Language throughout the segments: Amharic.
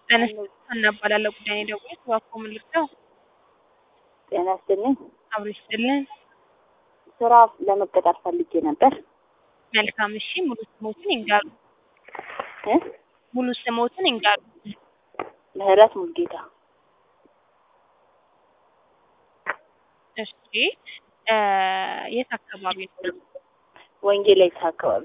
ሀና እባላለሁ። ጉዳይ ነው የደወልኩት እባክዎ ምን ልርዳው? ጤና ይስጥልኝ። አብሮ ይስጥልን። ስራ ለመቀጠር ፈልጌ ነበር። መልካም እሺ፣ ሙሉ ስሞትን ይንገሩ። እ ሙሉ ስሞትን ይንገሩ። ምህረት ሙልጌታ እሺ እ የት አካባቢ ነው? ወንጌላይት አካባቢ።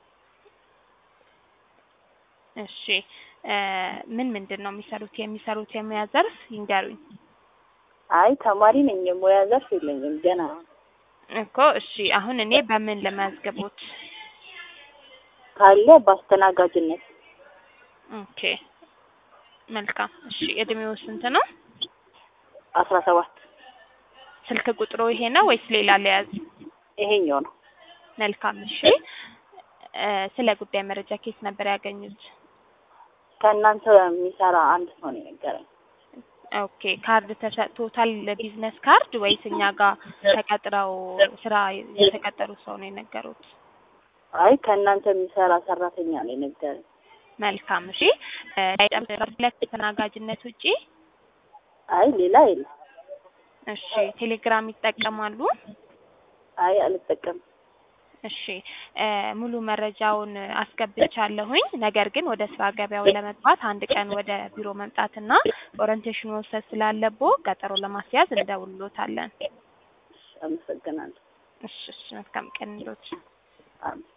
እሺ እ ምን ምንድን ነው የሚሰሩት? የሚሰሩት የሙያ ዘርፍ ይንገሩኝ። አይ ተማሪ ነኝ፣ የሙያ ዘርፍ የለኝም ገና። እኮ እሺ፣ አሁን እኔ በምን ልመዝግቦት? ካለ በአስተናጋጅነት ኦኬ መልካም። እሺ እድሜው ስንት ነው? አስራ ሰባት ስልክ ቁጥሩ ይሄ ነው ወይስ ሌላ ለያዝ? ይሄኛው ነው። መልካም እሺ እ ስለ ጉዳይ መረጃ ኬት ነበር ያገኙት? ከእናንተ የሚሰራ አንድ ሰው ነው የነገረኝ። ኦኬ ካርድ ተሰጥቶታል ለቢዝነስ ካርድ ወይስ እኛ ጋር ተቀጥረው ስራ የተቀጠሩ ሰው ነው የነገሩት? አይ ከእናንተ የሚሰራ ሰራተኛ ነው የነገረኝ። መልካም እሺ እ ሁለት ተናጋጅነት ውጪ አይ ሌላ የለም። እሺ ቴሌግራም ይጠቀማሉ? አይ አልጠቀምም። እሺ እ ሙሉ መረጃውን አስገብቻለሁኝ። ነገር ግን ወደ ስራ ገበያው ለመግባት አንድ ቀን ወደ ቢሮ መምጣትና ኦሪንቴሽን መውሰድ ስላለቦ ቀጠሮ ለማስያዝ እንደውልሎታለን። አመሰግናለሁ። እሺ እሺ መልካም ቀን ይሎት። አሜን።